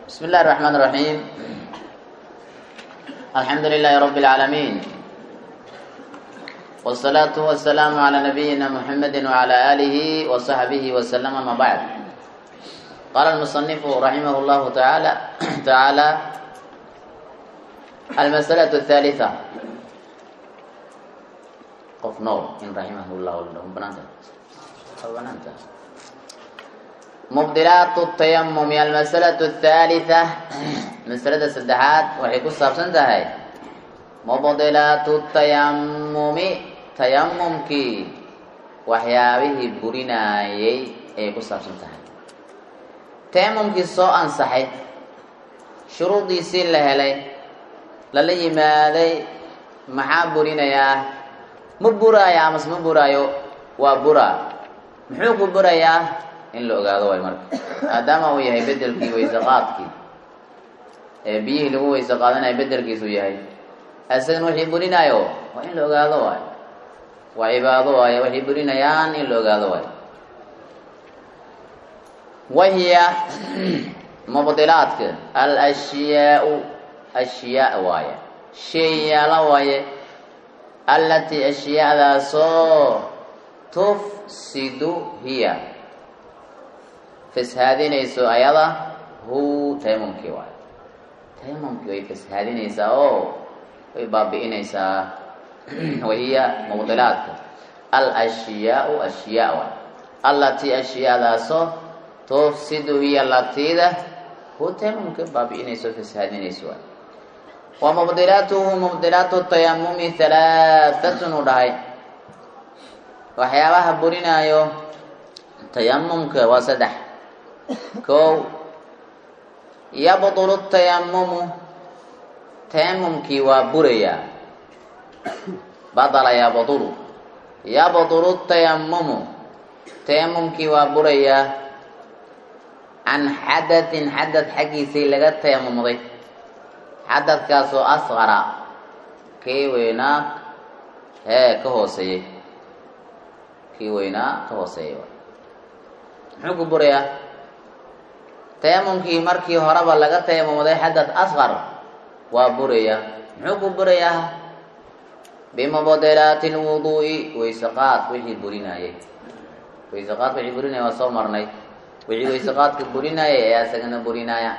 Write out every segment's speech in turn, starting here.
بسم الله الرحمن الرحيم الحمد لله رب العالمين والصلاة والسلام على نبينا محمد وعلى آله وصحبه وسلم ما بعد قال المصنف رحمه الله تعالى تعالى المسألة الثالثة قف نور إن رحمه الله لهم بنانتا أو بنانتا مبدلات التيمم المسألة الثالثة مسألة السدحات وحي كسر سنتهي مبدلات التيمم تيممك وحيابه برنايي أي كسر سنتهي تيممك سوء أنصحي شروطي سين لهلي lala yimaaday maxaa burinayaa ma buraayo amase ma buraayo waa buraa muxuu ku burayaa in la ogaado waay marka maadaama uu yahay bedelkii wayse qaadkii ee biyihii lagu wayse qaadanayo bedelkiisuu yahay isagana wixii burinaayo waa in la ogaado waayo waa cibaado waayo waxay burinayaan in la ogaado waayo wahiya mubdilaadka alashyaau ashyaa waaye sheeyaala waaye allatii ashyaadaasoo tufsidu hiya fashaadinayso ayada hu tayamumkii waaye tayamumkii way fashaadinaysaa oo way baabi'inaysaa wahiya mubdilaadka al ashyaau ashyaa waaye allatii ashyaadaasoo tufsidu hiya latiida hu tayamumka baabi'inayso fashaadinayso waaye wa mubdilaatuhu mubdilaatu tayamumi halaaatun u dhahay waxyaabaha burinaayo tayamumka waa saddex kow yabdulu tayamumu tayamumkii waa burayaa badala yabdulu yabdulu tayamumu tayamumkii waa burayaa can xadatin xadad xaggiisii laga tayamumday xadadkaasoo asqara kii weynaa hee ka hooseeyey kii weynaa ka hooseeyey muxuu ku burayaa tayamumkii markii horeba laga tayamumday xadad asqar waa buraya muxuu ku burayaa bimubdilaati lwuduu'i waysaqaad wixii burinayay waysaqaad wixii burinaya waa soo marnay wixii waysaqaadka burinayay ayaa isagana burinaya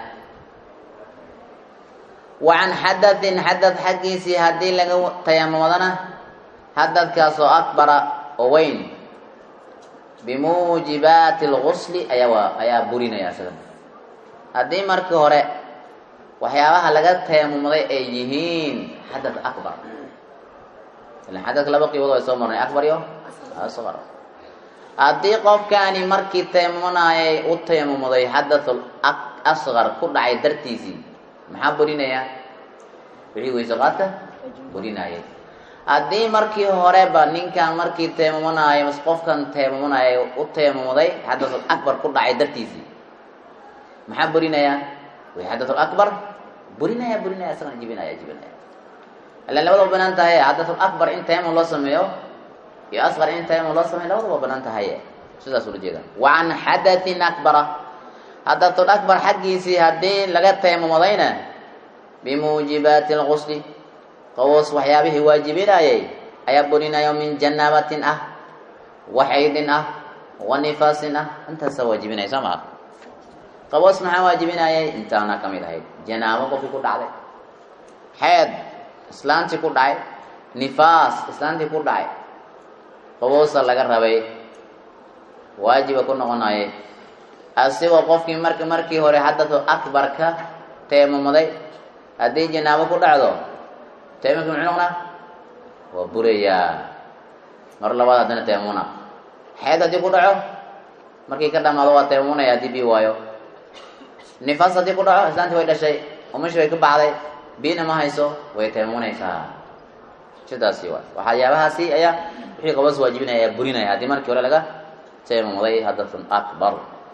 wa can xadatin xadad xaggiisii haddii laga tayamumadana xadadkaasoo akbara oo weyn bimuujibaati lgusli ayaa ayaa burinaya isagana haddii markii hore waxyaabaha laga tayamumday ay yihiin xadad akbar ilan xadadka laba qiibood way soo marnay akbar iyo asqar haddii qofkaani markii tayamumanayay u tayamumuday xadathul asqar ku dhacay dartiisii maxaa burinayaa wixii waysaqaadka burinayay haddii markii horeba ninkan markii tayamumanayo mas qofkan tayamumanayo u tayamumuday xadathul akbar ku dhacay dartiisii maxaa burinayaa way xadathul akbar burinaya burinaya isagana jibinaya jibinaya ila labadaba banaan tahay xadathul akbar in tayamum loo sameeyo iyo asqar in tayamum loo sameeyo labadaba banaan tahay sidaas ula jeeda wa can xadathin akbara xadathul akbar xaggiisii haddii laga tayamumadayna bimuujibaati lgusli qawoos waxyaabihii waajibinayay ayaa burinayo min janaabatin ah waxaydin ah wa nifaasin ah intaasaa waajibinaya soo maa qaboos maxaa waajibinayay intaana ka mid ahayd janaabo qofkii ku dhacday xeed islaantii ku dhacay nifaas islaantii ku dhacay qaboosa laga rabay waajiba ku noqonaye asigoo qofkii mark markii hore xadatu akbarka teemumuday haddii janaabo ku dhacdo teemumki muxuu noqonaa waa burayaa mar labaad haddana teemuna xeed haddii ku dhaco markii ka dhamaado waa teemumunaya haddii bii waayo nifaas haddii ku dhaco islaantii way dhashay umashi way ka baxday biina ma hayso way teemumunaysaa sidaasi waay waxyaabahaasi ayaa wixii qaboos waajibinaya ayaa burinaya haddii markii hore laga teemumuday hadathun akbar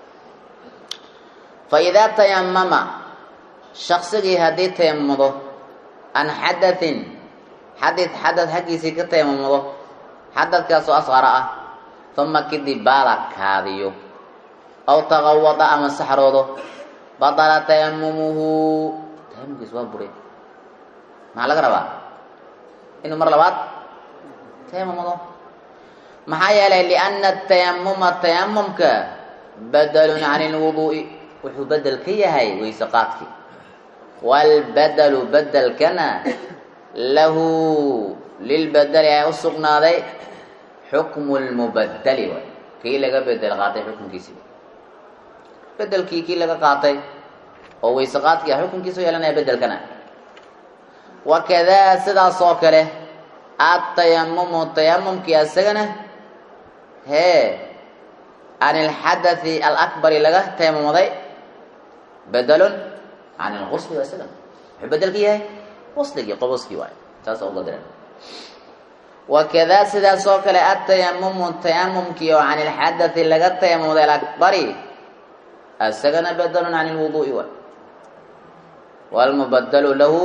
fa idaa tayamama shaksigii haddii tayamumudo can xadatin xadid xadad xaggiisii ka tayamumudo xadadkaasoo asqara ah uma kadib baala kaadiyo aw taqawada ama saxroodo badala tayamumuhu tayamumkiis waa buray maxaa laga rabaa inuu mar labaad tayamumado maxaa yeelay lianna tayamuma tayamumka badalun can lwuduu'i wuxuu bedel ka yahay weyse qaadkii waalbadalu bedelkana lahu lilbadeli ayaa u sugnaaday xukmu lmubadeli waay kii laga bedel qaatay xukunkiisii bedelkii kii laga qaatay oo weyse qaadkii ah xukunkiisa u yeelanaya bedelkana wakadaa sidaas oo kale atayamumu tayamumkii asagana hee can ilxadathi alakbari laga tayamumuday bedelun can ilqusli isagana wuxuu bedelka yahay qusligii qoboskii waay saasa uga diran wakadaa sidaas oo kale atayamumu tayamumkii oo can ilxadathi laga tayamumuday alakbari isagana bedelun can lwuduu'i waay wlmubadalu lahu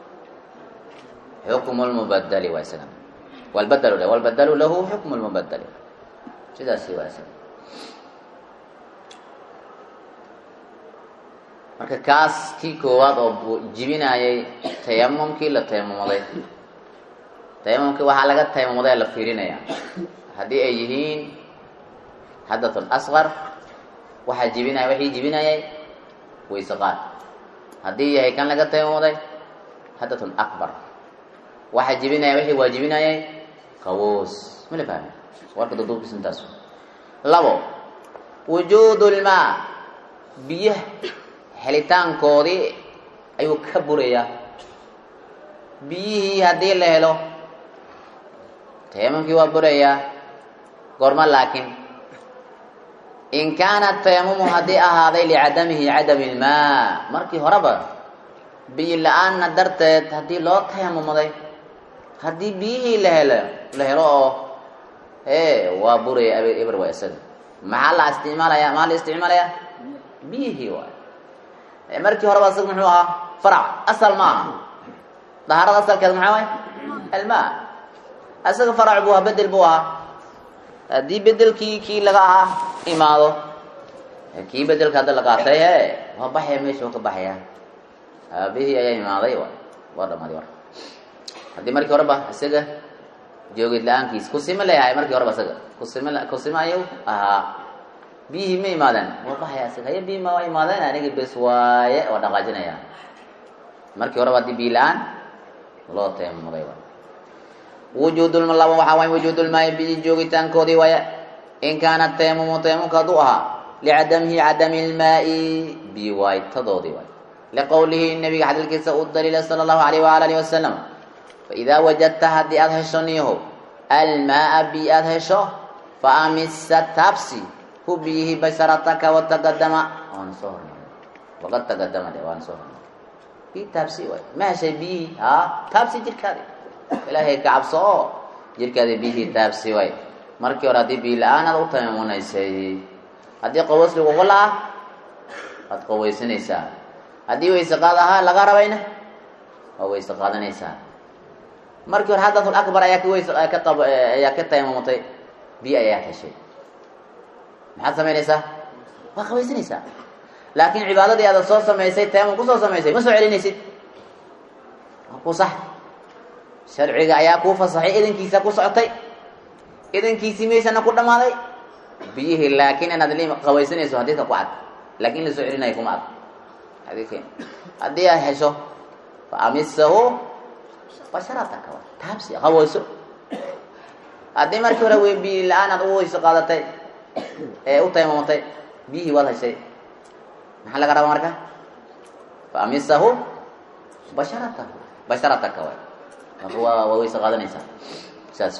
xukmu lmubadeli waa isagana walbadlu walbadalu lahu xukmu lmubadeli sidaasi waa isaga marka kaas kii koowaad oo jibinayay tayamumkii la tayamumuday tayamumkii waxaa laga tayamumuday la fiirinaya haddii ay yihiin xadathun asqar waxaa jibinaya waxii jibinayay wayse qaad haddii yahay kan laga tayamumuday xadathun akbar waxaa jibinaya wixii waajibinayay qawoos mala fahmi warka duduubkiisa intaas labo wujuud lmaa biyaha helitaankoodii ayuu ka burayaa biyihii haddii la helo tayamumkii waa burayaa goorma laakiin in kaana tayamumu haddii ahaaday licadamihi cadami ilmaa markii horeba biyi la-aanna darteed haddii loo tayamumuday haddii biyihii la helo la helo oo e waa buraya eber waa isaga maxaa la isticmaalaya maxaa la isticmaalaya biyihii waay markii horeba isaga muxuu ahaa farac asal ma aha dahaarada asalkeeda maxaa waay almaa isaga farac buu ahaa bedel buu ahaa haddii bedelkii kii laga ahaa imaado kii bedelka hadda la qaatay he waa baxaya meesha waa ka baxaya aabihii ayaa imaaday waay waa dhamaaday war haddii markii horeba isaga joogid la-aankiis kusime leeyahay markii horeba isaga kusime kusime ayuu ahaa biyihii ma imaadeen waa baxaya isaga haye biyi ma waa imaadeen aniga bes waaye waa dhaqaajinaya markii horeba haddii biyi la-aan loo tayammuday waay wujuudulma laba waxaa waay wujuudulmaayi biyi joogitaankoodii waaya in kaana tayamumu tayamumka hadduu ahaa licadamihi cadami lmaa'i biyi waaytadoodii waay liqowlihi nabiga xadiilkiisa u daliila sala allahu alayh waala alihi wasalam faidaa wajadta haddii aada hesho niyahow almaaa biyi aada hesho fa amisa taabsi hu biyihi basharataka wataqadama waana soo hormaray waqad taqadama de waana soo hormaray bii taabsi waay ma heshay biyihii haa taabsi jirkaadi ilaahay ka cabso oo jirkaadi biyihii taabsi waay markii hore haddii biyi la-aan aad u tayamumunaysay haddii qaboos lagugu la-ah waad qaweysanaysaa haddii wayse qaad ahaa laga rabayna waa wayse qaadanaysaa markii hore xadathul akbar ayaa kaweys ka qab ayaa ka tayamumutay biyo ayaa heshay maxaad samaynaysaa waa qawaysanaysaa laakiin cibaadadii aada soo samaysay tayamum kusoo samaysay ma soo celinaysid waa ku sax sharciga ayaa kuu fasaxay idankiisa ku socotay idankiisii meeshana ku dhammaaday biyihii laakiin inaad li qawaysanayso hadiidka ku cad laakiin la soo celinayo kuma ad xadiidkeen haddii aad hesho fa amisahu basharataka taabsi qawayso haddii markii hore wey biyi la-aan aad u weyso qaadatay ee u taymamutay biyihii waad heshay maxaa laga rabaa marka fa amisahu basharatahu basharataka way waa waa weyse qaadanaysaa saas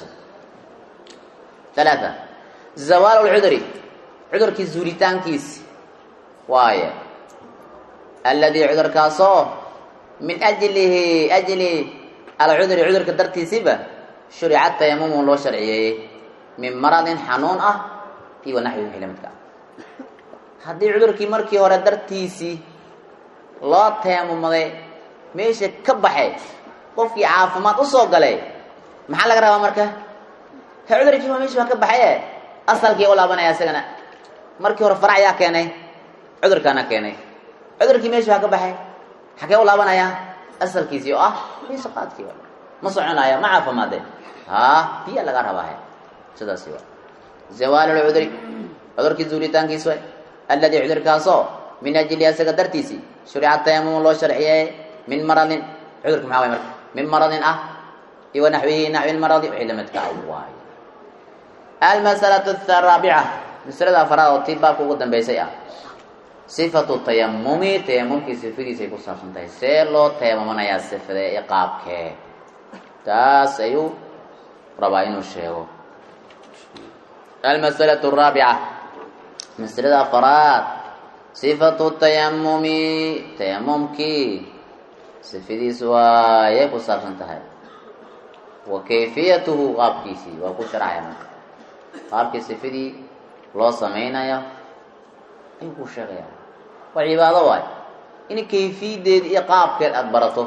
talaata zawaal lcudri cudurkii zuuritaankiisi waaye alladii cudurkaasoo min ajlihi ajli alcudri cudurka dartiisiba shurica tayamumu loo sharciyeeyey min maradin xanuun ah iyo wanaxwi wixii lamidka ah haddii cudurkii markii hore dartiisii loo tayamumuday meesha ka baxay qofkii caafimaad usoo galay maxaa laga rabaa marka he cudurkii waa meesha waa ka baxaye asalkii u laabanaya isagana markii hore farac yaa keenay cudurkaana keenay cudurkii meesha waa ka baxay xagee u laabanayaa asalkiisii oo ah wayseqaadkii ma soconaya ma caafimaadeen ha biya laga rabaahe sidaasi waa zawaal lcudri cudurkii zuulitaankiis way alladii cudurkaasoo min ajli asaga dartiisii shurica tayamum loo sharciyeeye min maradin cudurka maxaa way marka min maradin ah iyo wanaxwihi naxwi lmaradi wixii lamidka ah waayo almasalatu araabica masalada afaraad oo tii baabka ugu dambeysay ah sifatu tayamumi tayamumkii sifadiisay ku saabsan tahay see loo tayamumanayaa sifadee iyo qaabkee taas ayuu rabaa inuu sheego almasalatu araabica masalada afaraad sifatu tayamumi tayamumkii sifadiis waayay ku saabsan tahay wa kayfiyatuhu qaabkiisii waa ku sharcaya marka qaabkii sifadii loo samaynayo ayuu ku sheegaya waa cibaado waayo in kayfiyadeed iyo qaabkeed aada barato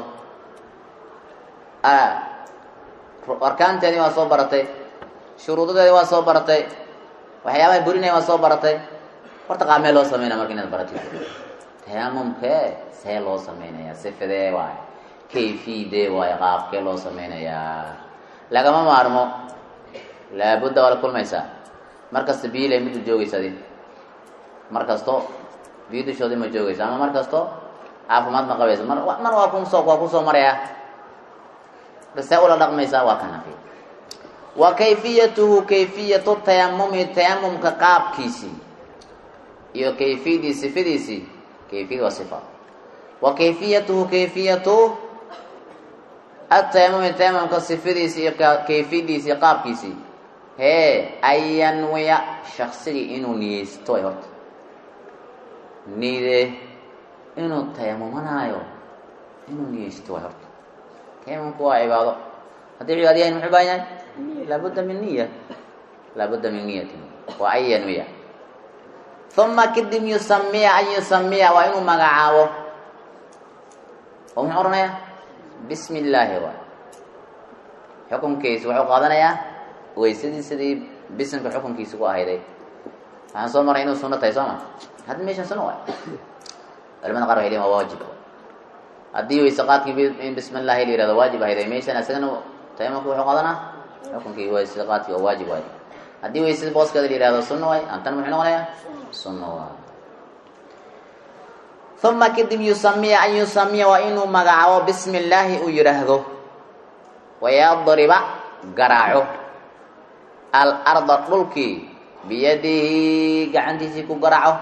arkaanteedii waa soo baratay shuruudadeedi waa soo baratay waxyaabaha burinaya waa soo baratay horta qaabmee loo sameynaya marka inaad baratid tayamumkee see loo sameynaya sifadee waayo kayfiyadee waayo qaabkee loo sameynayaa lagama maarmo laabudda waa la kulmaysaa mar kasta biyilay mid u joogaysa adi mar kasto biyo dushoodii ma joogaysa ama mar kasto caafimaad ma qabaysa mar mar waa kusoo waa kusoo maraya see ula dhaqmaysaa waa ka nafi wa kayfiyatuhu kayfiyatu tayamumi tayamumka qaabkiisii iyo kayfiyadii sifadiisii kayfiyad waa sifa wa kayfiyatuhu kayfiyatu atayamumi tayamumka sifadiisii iyo kayfiyadiisii qaabkiisii hee ayanwiya shaksigii inuu niyeysto ay horta niide inuu tayamumanaayo inuu niyeysto way horta tayamumku waa cibaado haddii cibaado yahay muxuu baahan yahay laabudda min niya laabudda min niyatin waa an yanwiya uma kadib yusamiya an yusamiya waa inuu magacaabo oo muxuu odhanayaa bismi illaahi waay xukunkiisa wuxuu qaadanayaa waysadii sidii bisimka xukunkiisa ku ahayday waxaan soo maray inuu suno tahay soo ma hadda meeshan suno waay culamada qaar waxay leeyihin waa waajib haddii wayse qaadkii in bismi illaahi la yihahdo waajib ahayday meeshan isagana tayamumka wuxuu qaadanaa xukunkii wayse qaadkii oo waajib waay haddii waysada booskeeda la yihahdo sunno waay antan muxuu noqonayaa sunno waay uma kadib yusamiya an yusamiya waa inuu magacaabo bismi illaahi uu yidhaahdo wayadriba garaaco alarda dhulkii biyadihi gacantiisii ku garaaco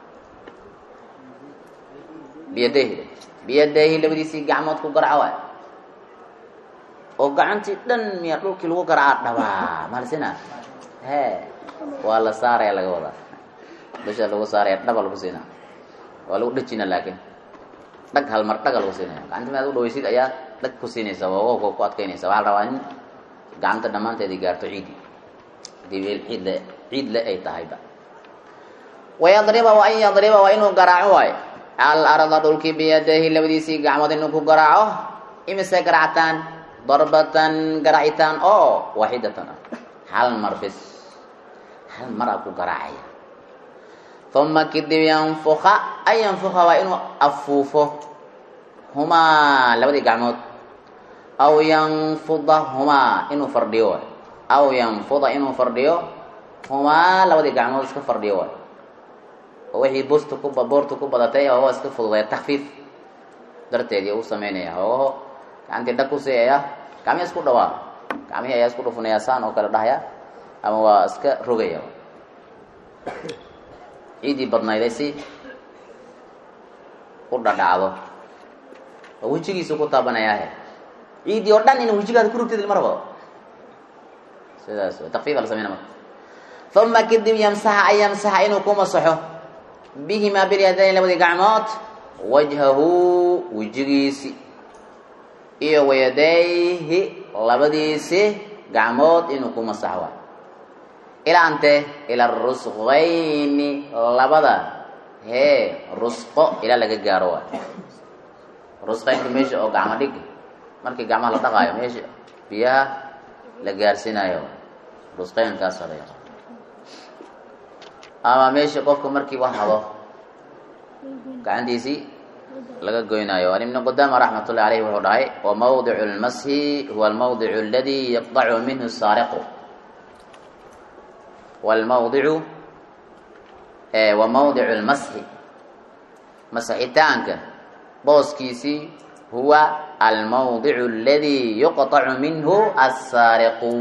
biyadahi biyadahi labadiisii gacmood ku garaaco waay oo gacantii dhan miya dhulkii lagu garaaca dhabaa maalsina he waa la saaraya laga wadaa dusha lagu saaraya dhaba lagu siinaa waa lagu dhejina laakiin dhag hal mar dhaga lagu siinaya gacanta maad u dhawaysid ayaa dhag ku siinaysa waawowka ku adkaynaysa waxaa la rabaa in gacanta dhammaanteedii gaarto ciidi hadii ciid le ciid le ay tahayba wayadriba wa an yadriba waa inuu garaaco waayo al arda dhulkii biyadahi labadiisii gacmood inuu ku garaaco imise garactaan darbatan garacitaan oo waaxidatan ah hal mar bis hal mar a ku garaacaya uma kadib yanfuka an yanfuka waa inuu afuufo humaa labadii gacmood aw yanfuda humaa inuu fardhiyo waay aw yanfuda inuu fardhiyo humaa labadii gacmood iska fardhiyo waay oo wixii busta ku boorta ku badatay hoogo iska fududaya takfiif darteedii u sameynaya hoogaho gacantii dhag ku siiyaya gacmihi isku dhawaa gacmihii ayaa isku dhufunaya saan oo kale dhahaya ama waa iska rogaya ciidii badnayday si u dhadhacdo oo wejigiisu ku taabanayaahe ciidii oo dhan ina wejigaada ku rogtid maraba sidaas takfiifa la sameyna marka uma kadib yamsaxa an yamsaxa inuu ku masaxo bihimaa bilyadayn labadii gacmood wajhahu wejigiisi iyo wayadayhi labadiisi gacmood inuu ku masaxo waay ilaa ante ila rusqayni labada hee rusqo ilaa laga gaaro waay rusqaynka meesha oo gacmo dhig markii gacmaha la dhaqaayo meesha biyaha la gaarsiinayo rusqaynkaasa la yaqaan ama meesha qofka markii wax hado gacantiisii laga goynaayo an ibn qudama raxmat ullahi alayh wuxuu dhahay wa mawdicu lmashi huwa almawdicu aladi yaqdacu minhu saariqu walmawdicu wa mawdicu lmashi masixitaanka booskiisii huwa almawdicu aladi yuqطacu minhu asaariqu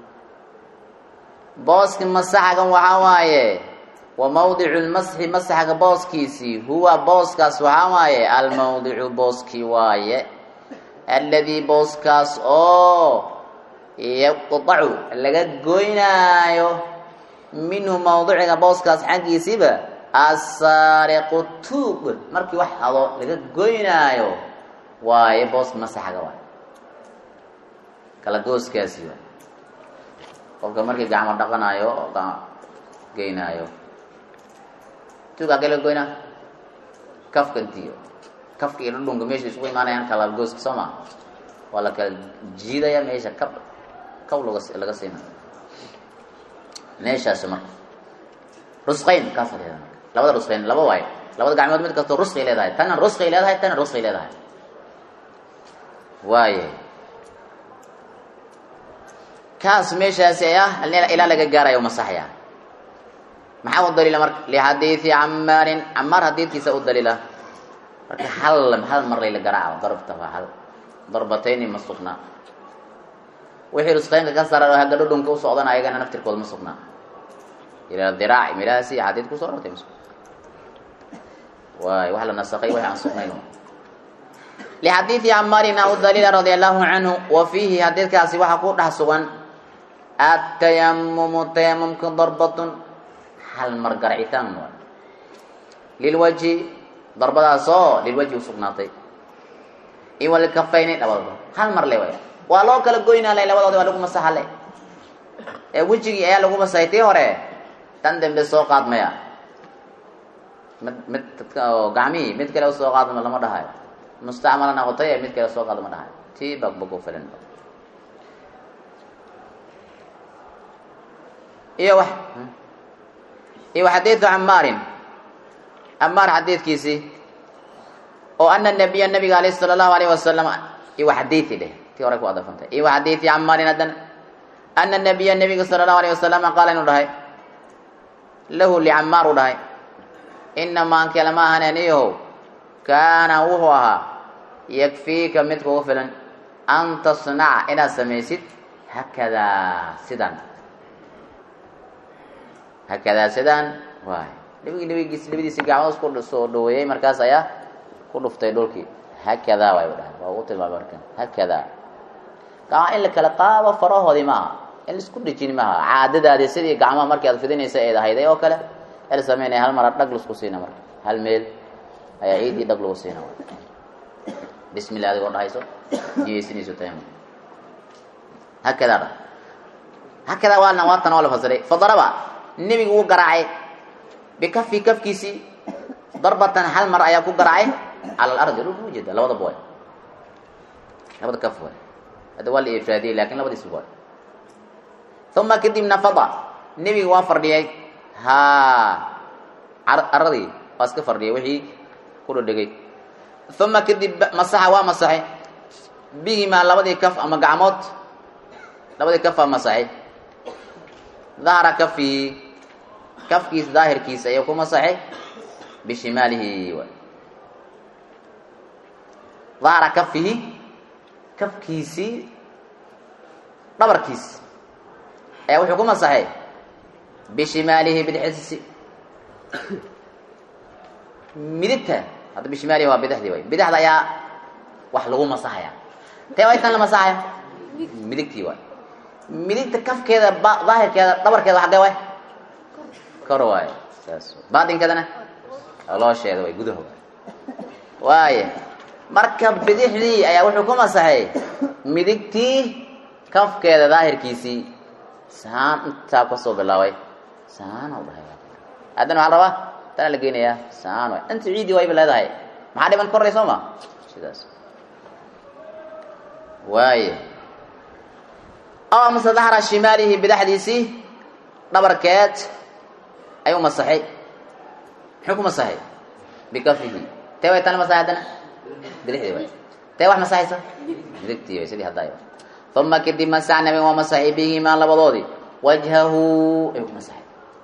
booski masaxagan waxaa waaye wa mawdicu lmasxi masaxga booskiisii huwa booskaas waxaa waaye almawdicu booskii waaye alladii booskaas oo yuqطacu laga goynaayo minhu mawdiciga booskaas xaggiisiiba asaariqu tuug markii wax hado laga goynaayo waaye booska masaxga waaye kala gooskaasi waay qofka markii gacmo dhaqanaayo oo geynaayo tuug agee laga goynaa kafka intiyo kafka iyo dhudhunka meesha isugu imaanayaan kala gooska soo maa waa la kala jiidaya meesha kab kab laga laga siina meeshaasi marka rusqayn kaasa leedahay marka labada rusqayn laba waaye labada gacmood mid kastoo rusqay leedahay tana rusqay leedahay tana rusqay leedahay waaye kaas meeshaasi ah ilaa laga gaarayo masaxya maxaa u daliila marka lixadiidi camaarin camaar hadiidkiisa u daliila marka hal hal mar layla garaaco darbta waa hal darbatayni ma sugnaa wixii rusqeynka ka saran oo hagga dhudhunka u socdan ayagana naftirkooda ma sugnaa ilaa diraac milahaasi xadiid kusoo arortay ma sugna waay wax la nasakay wax aan sugnayn lixadiidi camaarin a u daliila radia allahu canhu wa fiihi xadiidkaasi waxaa ku dhex sugan atayamumu tayamumka darbatun hal mar garacitaan waay lilwajhi darbadaasoo lilwajhi usugnaatay iyo walkafayni labadaba hal mar le way waa loo kala goynaa le labadoodi waa lagu masaxa le ee wejigii ayaa lagu masaxay tii hore tan dambe soo qaadmaya mid mid gacmihii mid kale usoo qaadma lama dhahayo mustacmala noqotay ee mid kale soo qaado ma dhahayo tii bagbag u filan iyo wax iyo xadiidu camaarin camaar xadiidkiisii oo ana nabiya nabiga alayh sala allahu alayh wasalam iwa xadiidi dheh tii hore ku adafantay iwa xadiidi camaarin haddana ana nabiya nabiga sala allahu alayh wasalam qaala inuu dhahay lahu licamaar u dhahay inamaa kelama ahan aniyahow kaana wuxuu ahaa yakfiika mid kugu filan an tasnaca inaad samaysid hakadaa sidan hakadaa sidaan waay nabigi nabigiis labadiisi gacmood ku soo dhaweeyey markaas ayaa ku dhuftay dhulkii hakadaa waay dhahay waa ugu tilmaamay markan hakadaa gacmaha in la kala qaado farahoodii maaha in laisku dhejin maaha caadadaadii sidii gacmaha markii aad fidinaysa eed ahayday oo kale el sameynaya hal mara dhag laisku siina marka hal meel ayaa ciidii dhag lagu siina bismillah adigoo dhahayso niyeysinayso tayamum hakadaa dha hakadaa waana waatan waa la fasiray fadaraba nebigu wuu garaacay bikafi kafkiisii darbatan hal mar ayaa ku garaacay cala alardi dhulka ujeeda labadaba way labada kaf way hadda waa la ifraadiyey lakin labadiis way uma kadibna fada nebiga waa fardhiyay ha aradii waa iska fardhiyay wixii ku dhadhegay uma kadib masaxa waa masaxay bihimaa labadii kaf ama gacmood labadii kaf aa masaxay dahara kafihi kafkiis daahirkiisa ayuu ku masaxay bishimaalihi dahara kafihi kafkiisii dhabarkiis ayaa wuxuu ku masaxay bishimaalihi bidixdiisi midigta hadda bishimaalihi waa bidixdii way bidixda ayaa wax lagu masaxaya tee waa tan la masaxaya midigtii waay midigta kafkeeda daahirkeeda dhabarkeeda xaggee waay kor waaye saas baatinkeedana loosheeda way gudaha waay waaye marka bidixdii ayaa wuxuu ku masaxay midigtii kafkeeda daahirkiisii saan intaa kasoo bilaabay saan u dhahay haddana waxaa rabaa tana la geynayaa saan waay inta ciidii wayba leedahay maxaa dhiman korray soo ma sidaas waaye aw amase dahra shimaalihi bidaxdiisii dhabarkeed ayuu masaxay muxuu ku masaxay bikafihi tee way tani masaxay haddana bidixdii way tee wax masaxaysa midigtii way sidii haddaay uma kadib masax nabiga waa masaxay bihimaa labadoodii wajhahu ayuu ku masaxay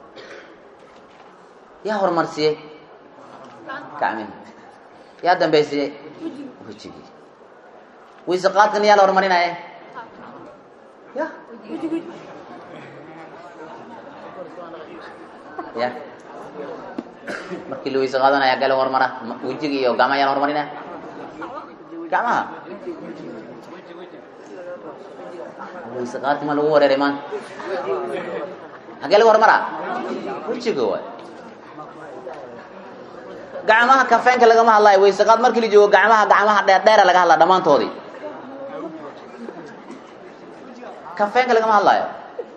yaa horumarsiiyey gacmihi yaa dambaysiiyey wejigii wayse qaadkan yaa la horumarinaya ya ya markii la weyse qaadanaya gale horumara wejigi iyo gacmaha yaa la horumarinaya gacmaha weyse qaadki ma lagu wareeray maanta hagee lagu horumaraa wejiga waay gacmaha kafeenka lagama hadlayo weyse qaad markii la joogo gacmaha gacmaha dheerdheera laga hadlaa dhammaantoodii kafeenka lagama hadlaayo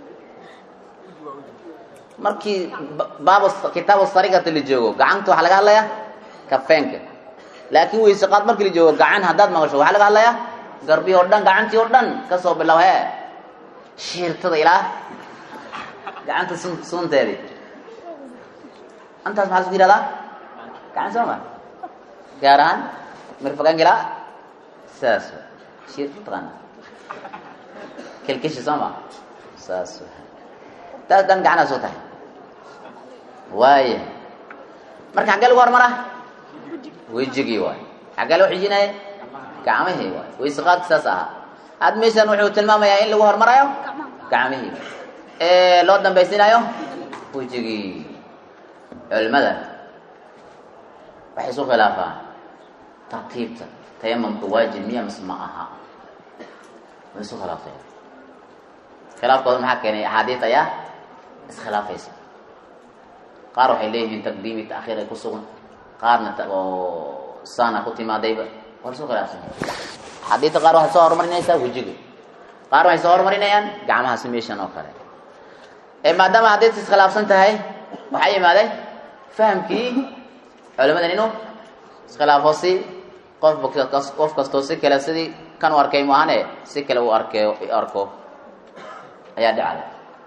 markii baab kitaabu sarigata la joogo gacanta waxaa laga hadlayaa kafeenka laakiin weyse qaad markii la joogo gacan haddaad maqasho waxaa laga hadlayaa garbii oo dhan gacantii oo dhan kasoo bilow hee shiirtada ilaa gacanta sun sunteedii antaas maxaa lasku yihahdaa gacan soo ma gaar ahaan mirfaganka ilaa saas shiir mataqaana kelkeshi soo ma saas taas dhan gacanaas oo tahay waaya marka xaggee lagu hormaraa wejigii waay xaggee loo xijinaya gacmihii waay wayse qaadka saas ahaa had meeshan wuxuu tilmaamayaa in lagu hormarayo gacmihii ee loo dambaysinayo wejigii culimada waxay isu khilaafaan tartiibta tayamamka waajib miya mise ma aha way isu khilaafeen khilaafkooda maxaa keenay axaadiis ayaa iskhilaafaysa qaar waxay leeyihiin taqdiimi taakhiir ay ku sugan qaarna oo saana ku timaadayba waa isu khilaafsan axaadiista qaar waxay soo horumarinaysaa wejiga qaar waxay soo horumarinayaan gacmahaasi meeshan oo kale ee maadaama xadiiska iskhilaafsan tahay waxaa yimaaday fahamkii culimadan inuu iskhilaafo si qofba qof kastoo si kale sidii kan u arkay maahane si kale u arke arko ayaa dhacday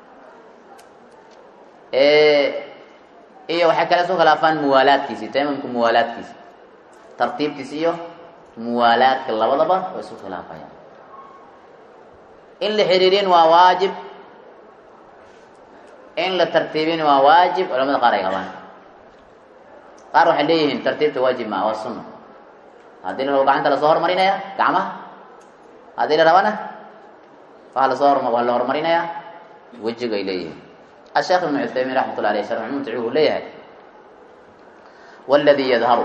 iyo waxay kale soo khilaafaan muwaalaadkiisi tayamamka muwaalaadkiisa tartiibkiisa iyo muwaalaadka labadaba way isu khilaafayaan in la xiriirin waa waajib in la tartiibin waa waajib culamada qaar ay qabaan qaar waxay leeyihiin tartiibta waajib maa waa sunna haddii la rabo gacanta lasoo horumarinaya gacmaha haddii la rabana waa lasoo hor waa la horumarinayaa wejiga ay leeyihiin asheekh ibnu cuthaymiin raxmatullah aleyh sharx mumtic wuxuu leeyahay waladii yadharu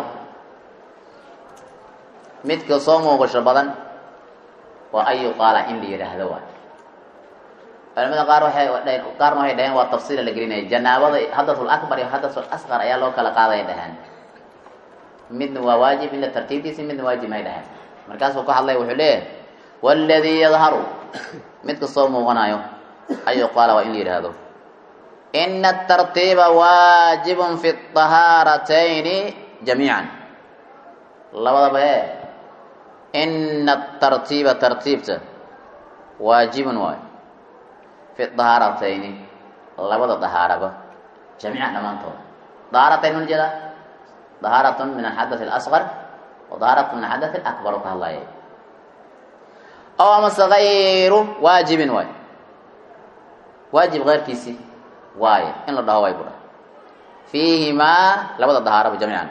midka soo muuqasho badan waa an yuqaala in la yidhaahdo waay culamada qaar waxay qaarna waxay dhaheen waa tafsiila la gelinaya janaabada hadatul akbar iyo hadatul asqar ayaa loo kala qaaday dhaheen midna waa waajib in la tartiibtiisi midna waajib may dhaheen markaasuu ka hadlay wuxuu leeyahay waladii yadharu midka soo muuqanayo an yuqaala waa in la yidhaahdo ina atartiiba waajibun fi طahaaratayni jamiican labadaba e ina atartiiba tartiibta waajibun waayo fi dahaaratayni labada dahaaraba jamiican dhammaantooda dahaaratayn ma jeedaa dahaaratun min alxadath اlasqar wa dahaaratun min alxadath alakbar oo ka hadlaya ow amase gayru waajibin waayo waajib keyrkiisi waaye in la dhaho way budha fiihimaa labada dahaaraba jamiican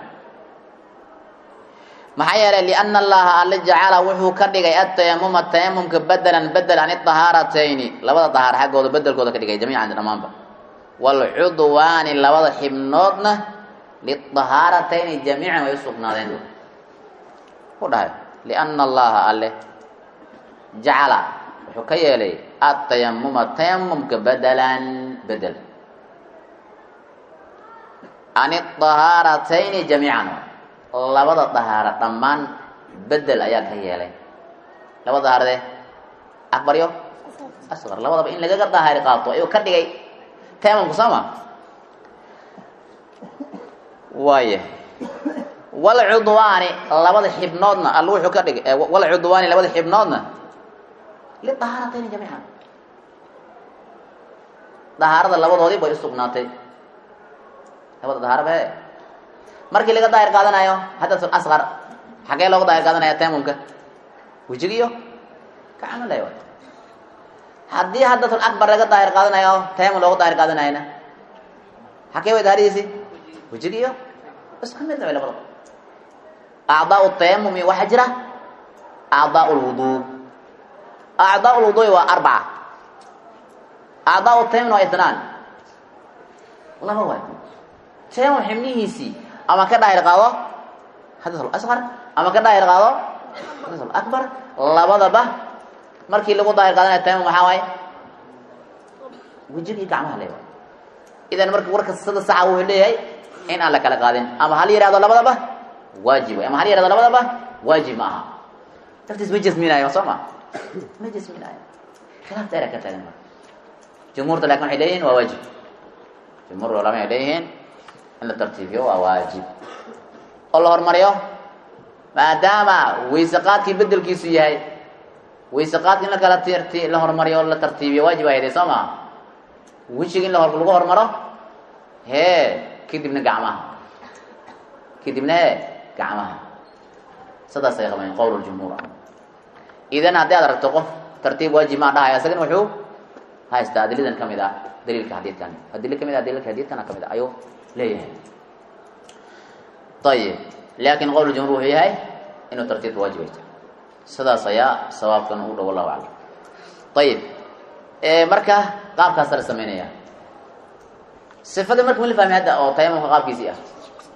maxaa yeelay liana allaha alla jacala wuxuu ka dhigay atayamuma tayamumka bedelan bedel an idahaaratayni labada dahaar xaggooda bedelkooda ka dhigay jamiican dhammaanba waalcudwaani labada xibnoodna lidahaaratayni jamiican way usugnaadeen ku dhahay liana allaha alle jacala wuxuu ka yeelay atayamuma tayamumka bedelan bedel an idahaaratayni jamiican labada dahaara dhammaan bedel ayaa ka yeelay labada dahaarade akbar yo asqar labadaba in lagaga dahaari qaato ayuu ka dhigay tayamumka soo ma waaya walcudwaani labada xibnoodna alla wuxuu ka dhigay walcudwaani labada xibnoodna lidahaaratayni jamiican dahaarada labadoodii bay usugnaatay labada dahaaraba e markii laga daahir qaadanayo xadathul asqar xagee looga daahir qaadanaya taymumka wejigiyo gacmo lay waay haddii xadathul akbar laga daahir qaadanayo taymum looga daahir qaadanayana xagee way daahiridiisi wejigiyo isku mid way labada acdaau tayamumi waxaa jira acdaau lwuduu acdaau lwuduui waa arbaca acdaau tayamumna waa itnaan laba waay tayamum xibnihiisii ama ka daahir qaado xadathul asqar ama ka daahir qaado xadathul akbar labadaba markii lagu daahir qaadanaya tayamum maxaa waaye wejigii gacmaha le waay idan marka warka sida saxa wuxuu leeyahay in aan la kala qaadin ama hal yihahdo labadaba waajib way ama hal yihahdo labadaba waajib ma aha dartiis ma jasminayo soo ma ma jasminayo khilaaf dheera ka taagan marka jumhuurta lakin waxay leeyihin waa waajib jumhuur culama ay leeyihiin in la tartiibiyo waa waajib oo la hormariyo maadaama wayseqaadkii bedelkiisu yahay wayseqaadki in la kala tt la hormariyo o la tartiibiyo waajib ay haday soo maa wejigi in la lagu hormaro hee kadibna gacmaha kadibna hee gacmaha sidaasay qabeen qowl jumhuur ah idan haddii aad aragto qof tartiib waajib maa dhahaya isagana wuxuu haystaa adilidan kamid ah daliilka xadiidkan adili kamid ah dalilka xadiidkana kamid ah ayuu leeyahay ayib laakin qowl jumhuur wuxuu yahay inuu tartiibka waajib ay tahay sidaas ayaa sawaabkan u dhow allahu aclam ayib marka qaabkaasa la samaynaya sifada marka ma la fahmi hadda oo tayamumka qaabkiisii ah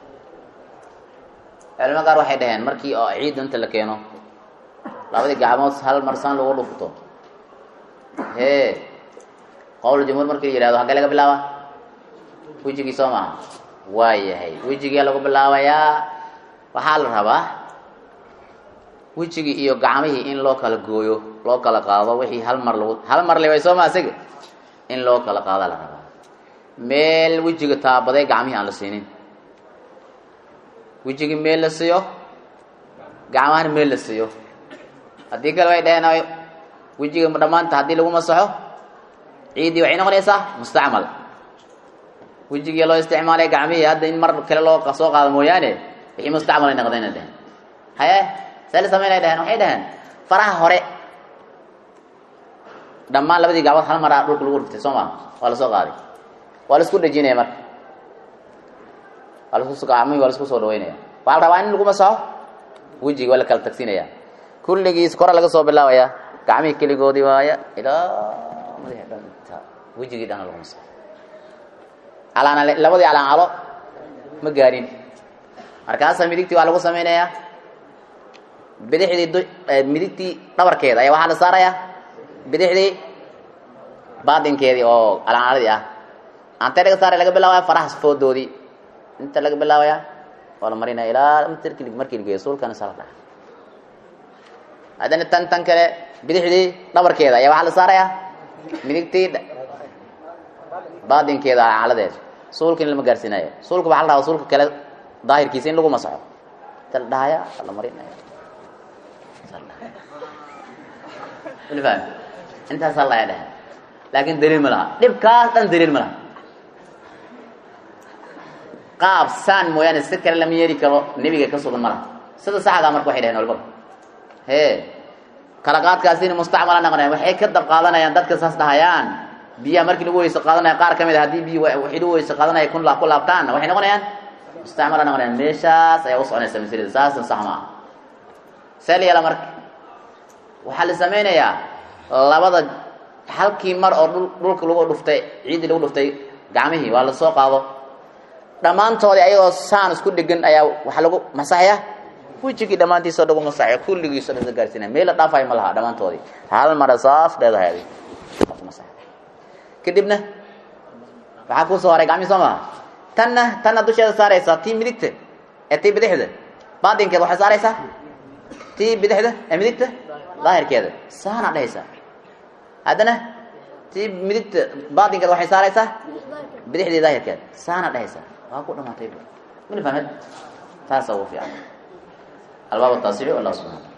culimo qaar waxay dhaheen markii oo ciidda inta la keeno labadii gacmood hal marsaan lagu dhufto hee qowl jumhuur markii la yihahdo hagee laga bilaaba wejigii soo maaha waa yahay wejigia lagu bilaabayaa waxaa la rabaa wejigii iyo gacmihii in loo kala gooyo loo kala qaado wixii hal mar lagu hal mar liway soo maa isaga in loo kala qaada la rabaa meel wejiga taabaday gacmihii aan la siinin wejigii meel la siiyo gacmahana meel la siiyo haddii kale way dhaheen wejiga dhammaanta haddii lagu masaxo ciiddii waxay noqonaysaa mustacmal wejigii loo isticmaalay gacmihii hadda in mar kale loo soo qaado mooyaane wixii mustacmal ay noqdayna dheheen haye see la samaynay dhaheen waxay dhaheen faraha hore dhammaan labadii gacmood hal maraa dhulka lagu riftay soo maa waa lasoo qaaday waa la isku dhejinaya marka waa lasku gacmihii waa la isku soo dhaweynaya waxaa la rabaa in lagu masaxo wejigi waa la kala tagsinaya kulligiis kora laga soo bilaabaya gacmihii keligoodii waaya ilaa madaxi dhan inta wejigii dhana lagu masaxo calaana labadii calancalo ma gaarin markaasaa midigtii waa lagu samaynayaa bidixdii du midigtii dhabarkeeda ayaa waxaa la saarayaa bidixdii baatinkeedii oo calaacaladii ah antee laga saaray laga bilaabaya faraha foodoodii inta laga bilaabaya waa la marinaya ilaa mtrki markii lageeyo suulkana saa la dhaca haddana tan tan kale bidixdii dhabarkeeda ayaa waxaa la saarayaa midigtii baatinkeeda calacaladeed suulka in lama gaarsiinayo suulka waxaa la rabaa suulka kale daahirkiisa in lagu masaxo inta la dhahaya la marinaya fahmi intaasaa la dhaha laakin daliil ma laha dhibkaas dhan daliil ma laha qaab saan mooyaane si kale lama yeeli karo nebiga ka sugan ma laha sida saxdaa marka waxay dhaheen walbaba hee kala qaadkaasina mustacmala noqonaya waxay ka dab qaadanayaan dadka saas dhahayaan biyaha markii lagu weyse qaadanaya qaar ka mid a haddii biyi waxay lagu weyse qaadanaya kun ku laabtaanna waxay noqonayaan mustacmala noqonayaan meeshaas ayaa u soconaysa maslada saasna sax maaha see la yeela marka waxaa la samaynayaa labada halkii mar oo dhulka lagu dhuftay ciiddii lagu dhuftay gacmihii waa la soo qaado dhammaantoodii ayagoo saan isku dhegan ayaa waxaa lagu masaxaya wejigii dhammaantiisoo lagu masaxaya kulligiiso dhan la gaarsiinaya meel la dhaafayo ma laha dhammaantoodii hal mara saas dheedahay adi kadibna waxaa kuu soo haray gacmihii soo maha tanna tanna dusheeda saaraysaa tii midigta ee tii bidixda baatinkeeda waxay saaraysaa tii bidixda ee midigta daahirkeeda saana dhehaysaa haddana tii midigta baatinkeeda waxay saaraysaa bidixdii daahirkeeda saana dhehaysaa waa ku dhamaatay mala fahmed taasa ugu fiican albaab taasici wallah subxana